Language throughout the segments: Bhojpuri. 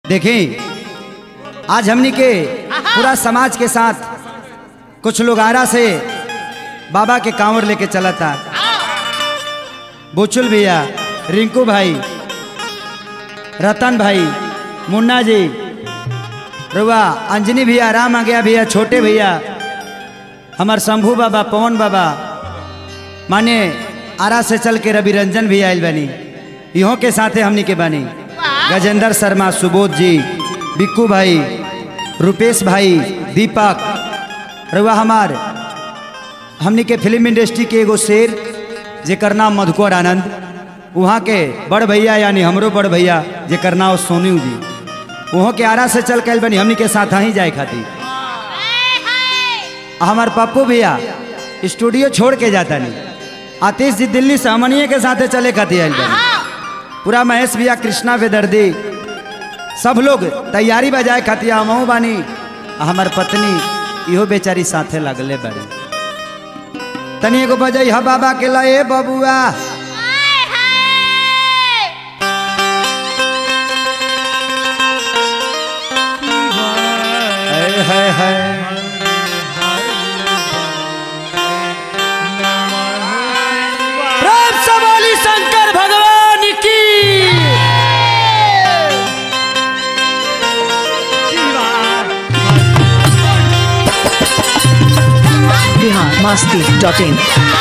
देखें आज हमनी के पूरा समाज के साथ कुछ लोग आरा से बाबा के कांवर लेके चला था बुचुल भैया रिंकू भाई रतन भाई मुन्ना जी रुआ अंजनी भैया राम आ गया भैया छोटे भैया हमार शंभू बाबा पवन बाबा माने आरा से चल के रवि रंजन भी आयल बनी इहों के साथे हमनी के बनी गजेंद्र शर्मा सुबोध जी बिक्कू भाई रुपेश भाई दीपक रुआ हमार हमनी के फिल्म इंडस्ट्री के एगो शेर जेकर नाम मधुकर आनंद वहाँ के बड़ भैया यानी हमरो बड़ भैया जेकर नाम सोनू जी वहाँ के आरा से चल के बनी हमनी के साथ ही जाए खातिर हमार पप्पू भैया स्टूडियो छोड़ के जाता नहीं आतिश जी दिल्ली से हमनिए के साथे चले खातिर आयल बनी पूरा महेश भैया कृष्णा बेदर्दी सब लोग तैयारी बजाए खातिर हमहू बानी आ हमार पत्नी इहो बेचारी साथे लगले बड़ी तनी एगो बजाई हा बाबा के लए बबुआ है है है प्रेम से बोली शंकर भगवान की बिहार मस्ती डॉट इन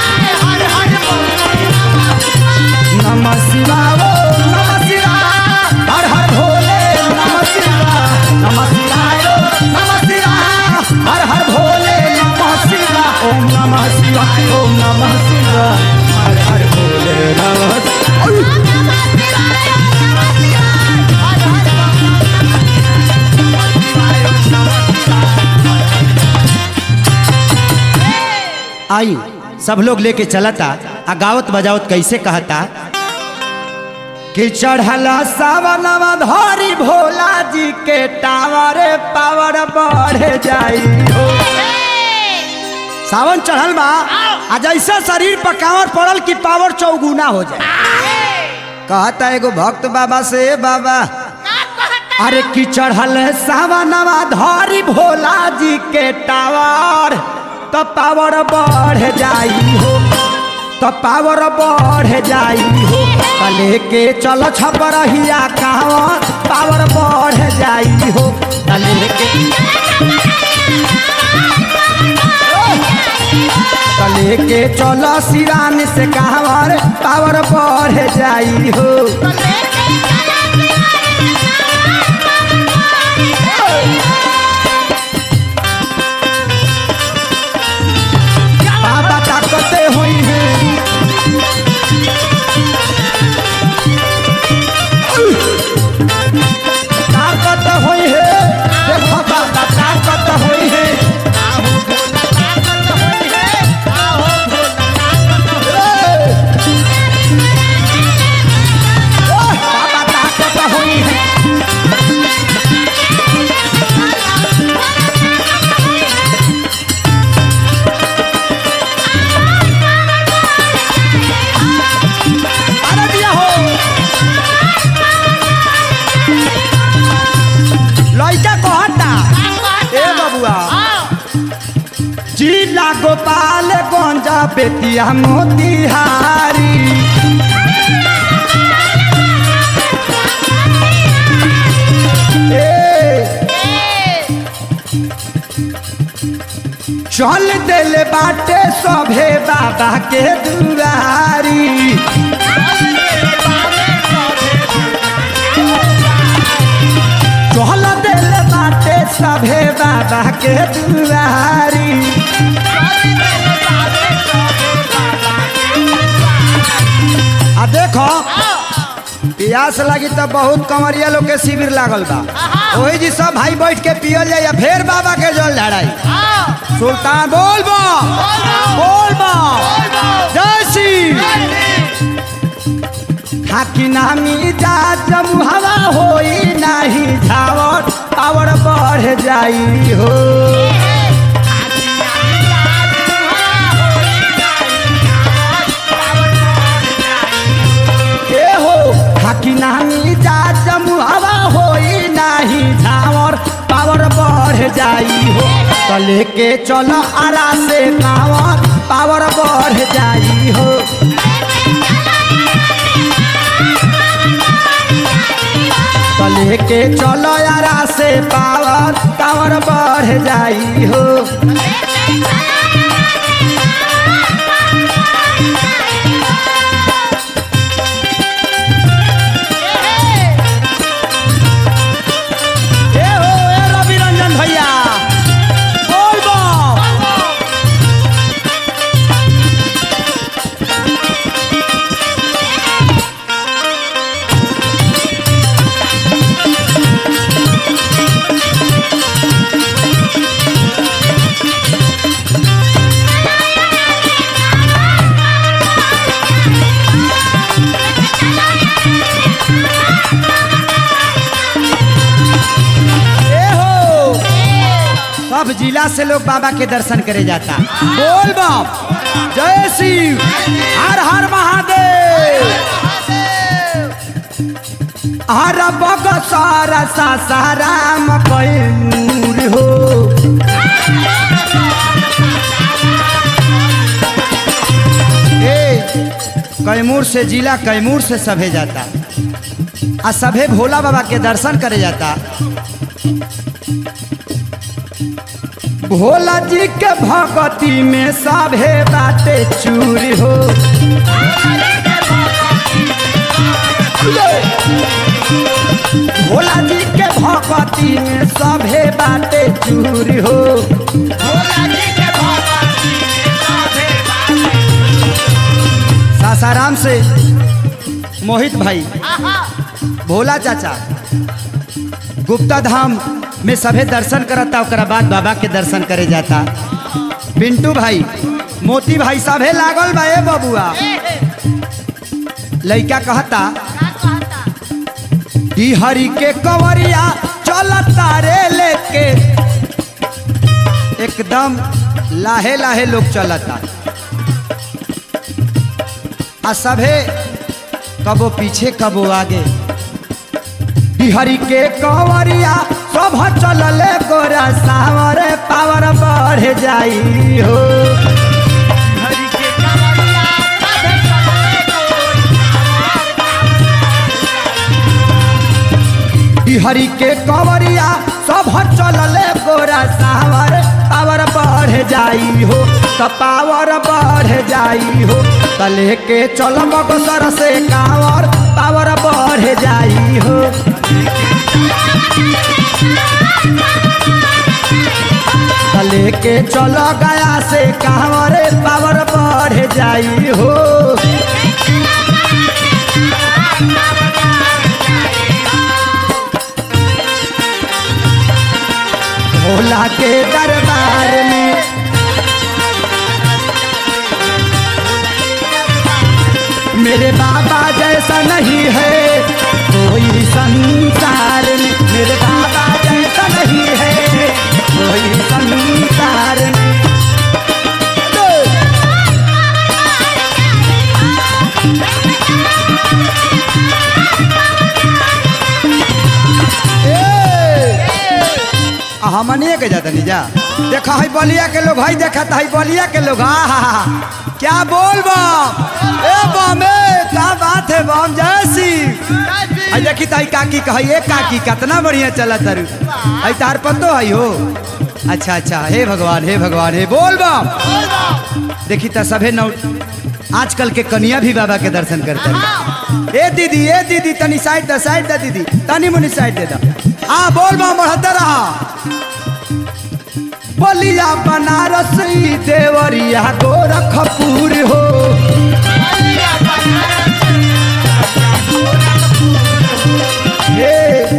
नमः शिवाय ओम नमः शिवाय हर हर भोले नमः शिवाय नमः शिवाय ओम नमः शिवाय हर हर भोले नमः शिवाय ओम नमः शिवाय ओम नमः शिवाय हर हर भोले नमः शिवाय आई सब लोग लेके चलता आ गावत बजावत कैसे कहता कि चढ़ला सावनवा धरी भोला जी के टावर पावर बढ़ जाई हो सावन चढ़ल बा आ जैसे शरीर पर कांवर पड़ल कि पावर चौगुना हो जाए कहता एगो भक्त बाबा से बाबा अरे कि चढ़ल सावनवा धरी भोला जी के टावर तो पावर बढ़ जाई हो तो पावर बढ़ जाई हो तो लेके चल छपरहिया कांवर पावर बढ़ जाई हो तो लेके तो लेके चल सिरान से कांवर पावर बढ़ जाई हो बाबा ताकते हुई है ताकत हुई है देखो बाबा ताकत हुई है बाबा ताकत हुई है अरे दिया हो लइका कहता ए बबुआ जिला गोपाल गंजा बेतिया मोतिहारी ए, चल दिल बाटे सभे बाबा के दुआरी चल दिल बाटे सभे बाबा के दुआरी आ देखो प्यास लगी तो बहुत कमरिया लोग के शिविर लागल बा वही जी सब भाई बैठ के पियल जाए फिर बाबा के जल लड़ाई सुल्तान बोल बा बोल बा जय श्री हाकी नामी जा जब हवा होई नाही झावट पावर बढ़ जाई हो ए हो हाकी नामी जा जब हवा होई नाही जाई हो तो लेके चलो आरा से कावर पावर बढ़ जाई हो तो लेके चलो आरा से पावर पावर बढ़ जाई हो ए हो ए रवि रंजन भैया बोल बो ए हो सब जिला से लोग बाबा के दर्शन करे जाता बोल बाप जय शिव हर हर महादेव हर बग सारा सा साराम कैमूर हो ए कैमूर से जिला कैमूर से सभे जाता आ सभे भोला बाबा के दर्शन करे जाता भोला जी के भगती में सभे बाटे चूर हो भोला जी के भगती में सभे बाटे चूर हो सासाराम से मोहित भाई भोला चाचा गुप्ता धाम में सभे दर्शन करता ओकरा बाद बाबा के दर्शन करे जाता पिंटू भाई मोती भाई सभे लागल बा ए बबुआ लइका कहता ई हरि के कंवरिया चलता रे लेके एकदम लाहे लाहे लोग चलता आ सभे कबो पीछे कबो आगे बिहारी के कंवरिया सब चलले गोरा सावर पावर बढ़ जाई हो बिहारी के कंवरिया सब चलले गोरा सावर पावर बढ़ जाई हो तो पावर बढ़ जाई हो तो लेके चल बगसर से कावर पावर बढ़ जाई हो तो लेके चल गया से कावर पावर बढ़ जाई हो भोला के दरबार में मेरे बाबा जैसा नहीं है कोई संसार में मेरे बाबा जैसा नहीं है कोई संसार में हमनिए के जाता नहीं जा देखा है बलिया के लोग है देखा है बलिया के लोग हा हा हा क्या बोल बम ए बम ए का बात है बम जैसी आई देखी ताई काकी कही ए काकी कितना बढ़िया चला तरु आई तार पतो है हो अच्छा अच्छा हे भगवान हे भगवान हे बोल बम देखी त सभे नौ आजकल के कन्या भी बाबा के दर्शन करते हैं ए दीदी ए दीदी तनी साइड द साइड द दीदी तनी मुनी साइड दे दा आ बोल बम बढ़ते रहा बलिया बनारस ई देवरिया गोरखपुर हो हे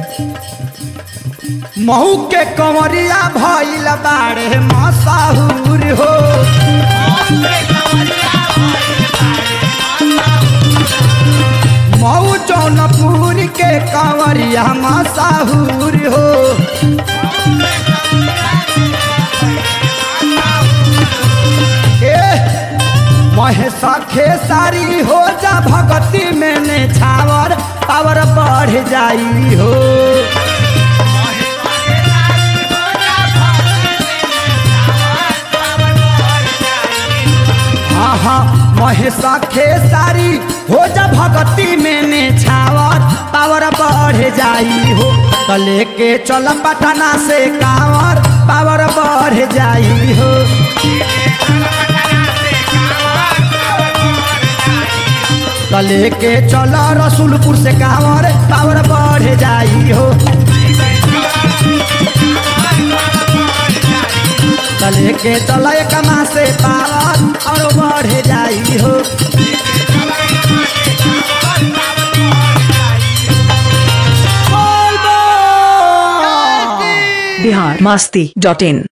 महू के कंवरिया भइल बाड़े मसाहुर हो महू जौनपुर के कंवरिया मसाहुर हो महेशा खेसारी हो जा भगती में ने छावर पावर बढ़ जाई हो खेसारी हो जा भगती में ने छावर पावर बढ़ जाई हो तो लेके चल पटना से कावर पावर बढ़ जाई हो तो लेके चल रसूलपुर से कावर पावर बढ़ जाई हो तो लेके चल कमा से पावर और बढ़ जाई हो बोल बोल। Bihar Masti dot in